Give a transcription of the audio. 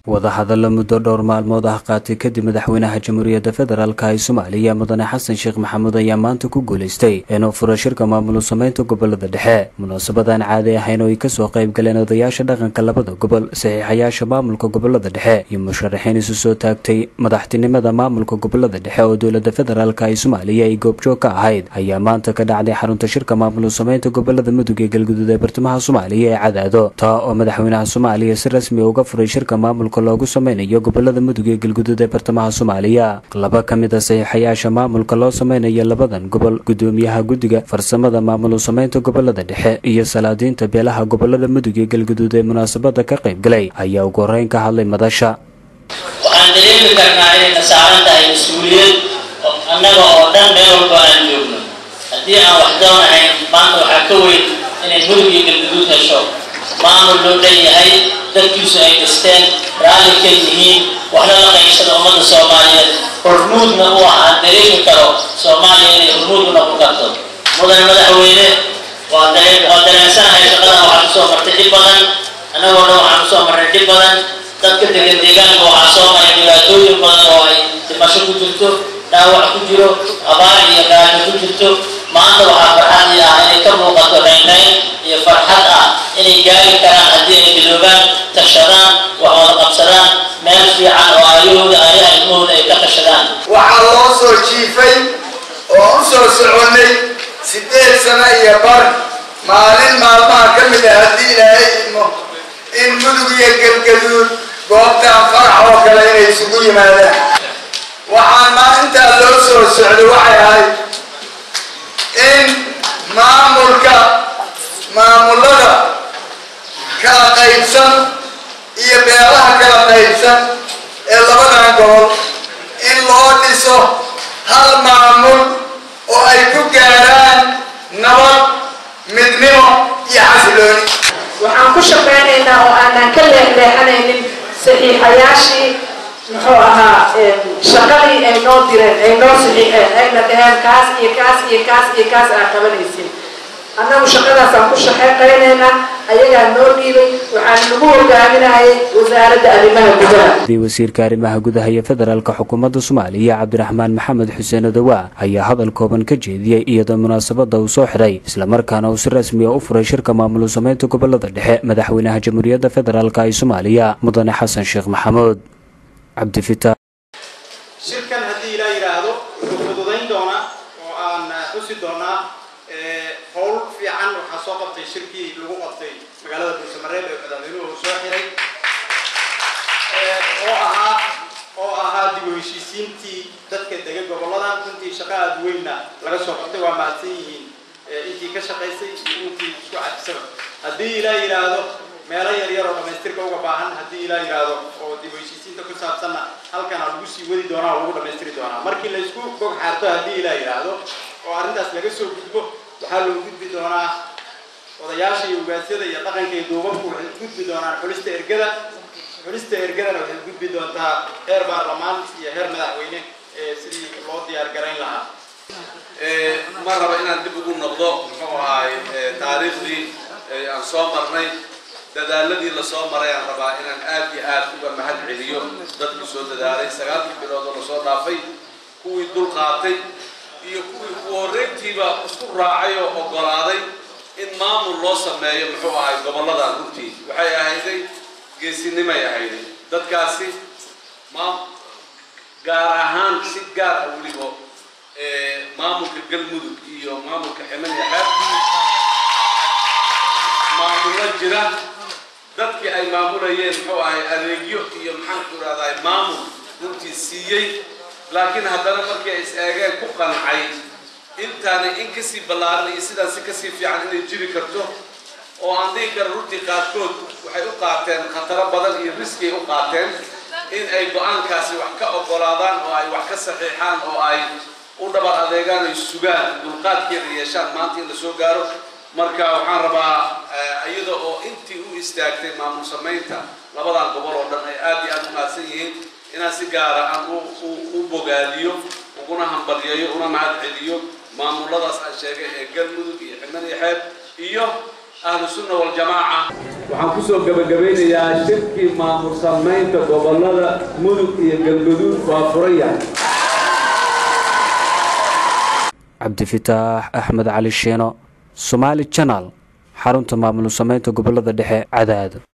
wadahadalla muddo dhowr maalmood ah qaatay kadib madaxweynaha jamhuuriyadda federaalk ee soomaaliya mudane xasan sheekh maxamuud ayaa maanta ku guulaystay inuu furo shirka maamul sameynta gobolada dhexe munaasabadan caadi ahayn oo ay kasoo qayb galeen odayaasha dhaqanka labada gobol saxiixayaasha maamulka gobolada dhexe iyo musharaxiin isu soo taagtay madaxtinimada maamulka gobolada dhexe oo dowlada federaalk ee soomaaliya ay goobjoog ka ahayd ayaa maanta ka dhacday xarunta shirka maamul sameynta gobolada mudug ee galguduud ee bartamaha soomaaliya ee cadaado taa oo madaxweynaha soomaaliya si rasmi uga furay shirka maamulka loogu sameynayo gobolada mudug ee galguduud ee bartamaha soomaaliya laba ka mid a saxiixayaasha maamulka loo sameynayo labadan gobol gudoomiyaha guddiga farsamada maamul sameynta gobolada dhexe iyo salaadiinta beelaha gobolada mudug ee galguduud ee munaasabada ka qayb galay ayaa ugu horeyn ka hadlay madasha waxaan dareemi karnaa inayna saaran tahay mas-uuliyad annaga oo dhan meel walba aan joogno haddii aan wax doonahayn maanta waxaa ka weyn inay mudug iyo galguduud hesho maamul loo dhan yahay dadkiisu ay dhisteen raalli ka yihiin waxna la qaybsada ummadda soomaaliyeed hormuudna u ah aan dareemi karo soomaaliya inay hormuud u noqon karto mudane madaxweyne waa dareen waa dareensanahay shaqadan waxaa kusoo martay dhib badan annagoo dhan waxaan kusoo marnay dhib badan dadka degan deegaanka waxaa soo maray dhibaatooyin badan oo ay dhimasho ku jirto dhaawac ku jiro abaar iyo gaajo ku jirto maanta waxaa farxad ii ah inay ka muuqato dhaynhayn iyo farxad ah inay gaari karaan haddii ay midoobaan tashadaan wax wada qabsadaan meel fiican oo aayahooda aayaha ilmahooda ay ka tashadaan waxaa loo soo jiifay oo u soo soconnay siddeed sano iyo bar maalin maalmaha ka mid ah haddii ilaahay idmo in mudug iyo galgaduud goobtaan farax oo kale inay isugu yimaadaan waxaan maalintaa loo soo socday waxay ahayd in maamulka maamullada kala qaybsan iyo beelaha kala qaybsan ee labadan gobol in loo dhiso hal maamul oo ay ku gaaraan nabad midnimo iyo xasilooni waxaan ku shaqaynaynaa oo aanan ka leexleexanaynin saxiixayaashii muxuu ahaa shaqadii ay noo direen ay noo saxiixeen ayna dhaheen kaas iyo kaas iyo kaas iyo kaas aan qabanaysin annagu shaqadaasaan ku shaqaynaynaa ayagaa noo dhiibay waxaan lagu hogaaminayay wasaaradda arrimaha gudaha wasiirka arrimaha gudaha iyo federaalka xukuumadda soomaaliya cabdiraxmaan maxamed xuseen odowaa ayaa hadal kooban ka jeediyey iyadoo munaasabada uu soo xidhay islamarkaana uu si rasmi a u furay shirka maamul sameynta gobolada dhexe madaxweynaha jamhuuriyadda federaalk ee soomaaliya mudane xasan sheekh maxamuud cabdifita shirkan haddii ilaa yidhaahdo wuxuu fududayn doonaa oo aan xusi doonaa howl fiican waxaa soo qabtay shirkii lagu qabtay magaalada buusamareeb ee madaxweynuhu soo xiray oo ahaa oo ahaa dib u heshiisiintii dadka dega gobollada runtii shaqa aada weynna laga soo qabtay waa mahadsan yihiin intii ka shaqaysay iyo intii isku cadisaba haddii ilaa yidhaahdo meelo yar yar oo dhamaystirka uga baahan haddii ilaa yidhaahdo oo dib u heshiisiinta ku saabsanna halkan lagu sii wadi doonaa oo lagu dhamaystiri doonaa markii la isku gog xaarto haddii ilaa yidhaahdo oo arrintaas laga soo gudbo waxaa loo gudbi doonaa odayaasha iyo ugaasyada iyo dhaqanka iyo duubabku waxay gudbi doonaan xulista ergada xulista ergadana waxay gudbi doontaa heer baarlamaan iyo heer madaxweyne ee sidii loo diyaar garayn lahaa ma raba inaan dib ugu noqdo muxuu ahay taariikhdii aan soo marnay dadaaladii lasoo maray aan rabaa inaan aad iyo aad uga mahad celiyo dadkii soo dadaalay sagaalkii bilood oo lasoo dhaafay kuwii dul qaatay iyo kuwii ku horreyntiiba isku raacay oo oggolaaday in maamul loo sameeyo muxuu ahay gobolladan runtii waxay ahayday geesinimay ahayday dadkaasi maam gaar ahaan si gaar ah weliba maamulka galmudug iyo maamulka ximan iyo xeeb maamullo jira dadkii ay maamulayeen muxuu ahay adeegyo iyo maxaanku irahdahay maamul runtii siiyey laakiin haddana markii ay is eegeen ku qancay intaana in kasii ballaaran iyo sidaasi kasii fiican inay jiri karto oo aan dhihi kara runtii qaarkood waxay u qaateen khataro badan iyo riskiay u qaateen in ay go-aankaasi wax ka oggolaadaan oo ay wax ka saxiixaan oo ay u dhabar adeegaan ay sugaan dulqaadkeeda yeeshaan maanta in la soo gaaro marka waxaan rabaa iyada oo intii u istaagtay maamul samaynta labadan gobol oo dhan ay aad iyo aad u mahadsan yihiin inaan si gaara aan u bogaadiyo uguna hambalyeeyo una mahad celiyo maamuladaas aan sheegay ee galmudug iyo ximan iyo xeeb iyo ahlu sunna waljamaaca waxaan kusoo gabagabeynayaa shirkii maamul samaynta gobollada mudug iyo galgaduud waa furan yahay cabdifitaax axmed cali shiino somaali janal xarunta maamul samaynta gobolada dhexe cadaado